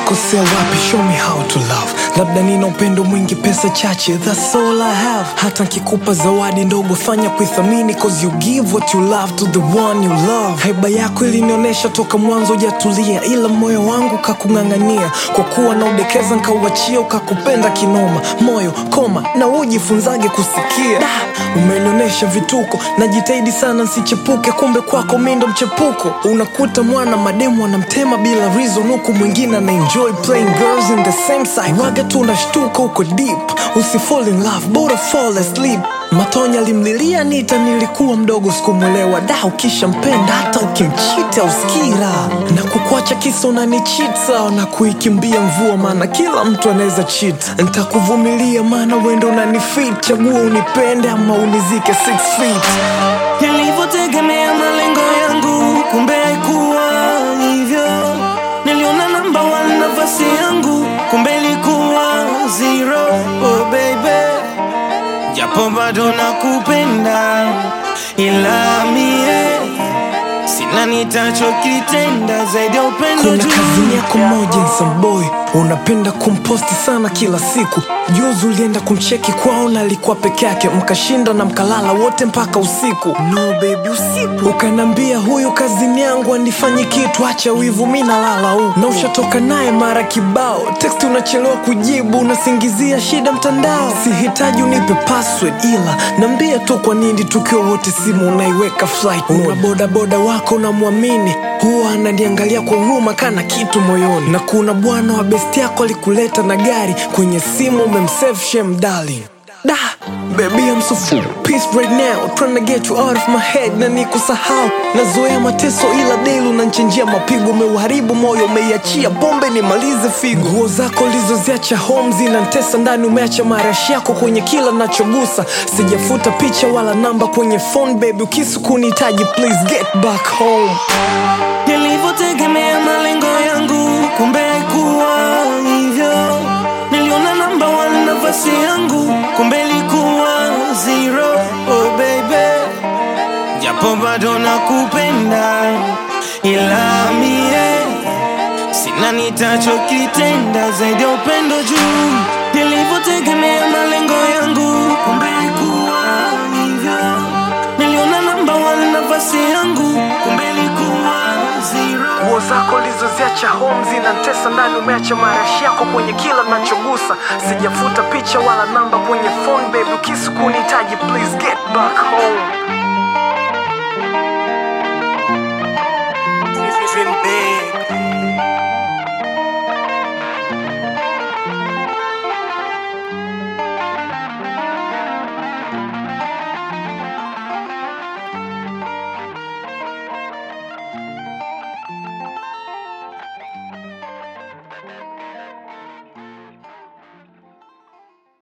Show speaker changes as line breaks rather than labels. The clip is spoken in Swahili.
nimekosea wapi show me how to love labda nina upendo mwingi pesa chache that's all I have hata nkikupa zawadi ndogo fanya kuithamini cause you give what you love to the one you love haiba yako ilinionyesha toka mwanzo ujatulia ila moyo wangu kakung'ang'ania kwa kuwa na udekeza nkauachia ukakupenda kinoma moyo koma na ujifunzage kusikia da umenionyesha vituko najitahidi sana nsichepuke kumbe kwako mi ndo mchepuko unakuta mwana mademu anamtema bila reason huku mwingine ana enjoy playing girls in the same side waga tu unashtuka uko deep usifall in love bora fall asleep matonya alimlilia nita nilikuwa mdogo sikumwelewa da ukishampenda hata ukimchita uskira na kukuacha kisa unanichita na kuikimbia mvua maana kila mtu anaweza chit ntakuvumilia maana wendo unanifit chagua unipende ama unizike six feet
nilivyotegemea malengo yangu kumbe haikuwa hivyo niliona namba one nafasi yangu kumbe ilikuwa zero oh baby japo bado nakupenda ila mie sina nitachokitenda zaidi ya upendo
kuna
juu
kazini yako moja nsamboy unapenda kumposti sana kila siku juzi ulienda kumcheki kwao na alikuwa peke yake mkashinda na mkalala wote mpaka usiku no baby usiku ukanambia huyu kazini yangu anifanyi kitu acha wivu mi nalala huku na ushatoka naye mara kibao teksti unachelewa kujibu unasingizia shida mtandao sihitaji unipe password ila nambia tu kwa nini tukiwa wote simu unaiweka flight una bodaboda wako unamwamini huwa ananiangalia kwa huruma kana kitu moyoni na kuna bwana wa besti yako alikuleta na gari kwenye simu umemsave shem darling da baby I'm so full peace right now trying to get you out of my head na nikusahau nazoea mateso ila delu unanchenjia mapigo umeuharibu moyo umeiachia pombe nimalize figo nguo zako ulizoziacha home zinantesa ndani umeacha marashi yako kwenye kila nachogusa sijafuta picha wala namba kwenye phone baby ukisu kunihitaji please get back home
nilivyotegemea malengo yangu kumbe haikuwa hivyo niliona namba one nafasi yangu kumbe ilikuwa zero oh baby japo bado nakupenda ila mie sina nitachokitenda zaidi ya upendo juu nilivyotegemea malengo yangu kumbe haikuwa hivyo niliona namba one nafasi yangu kumbe ilikuwa zero
nguo zako ulizoziacha home zinantesa ndani umeacha marashi yako kwenye kila nachogusa sijafuta picha wala namba kwenye phone baby ukisu kunihitaji please get back home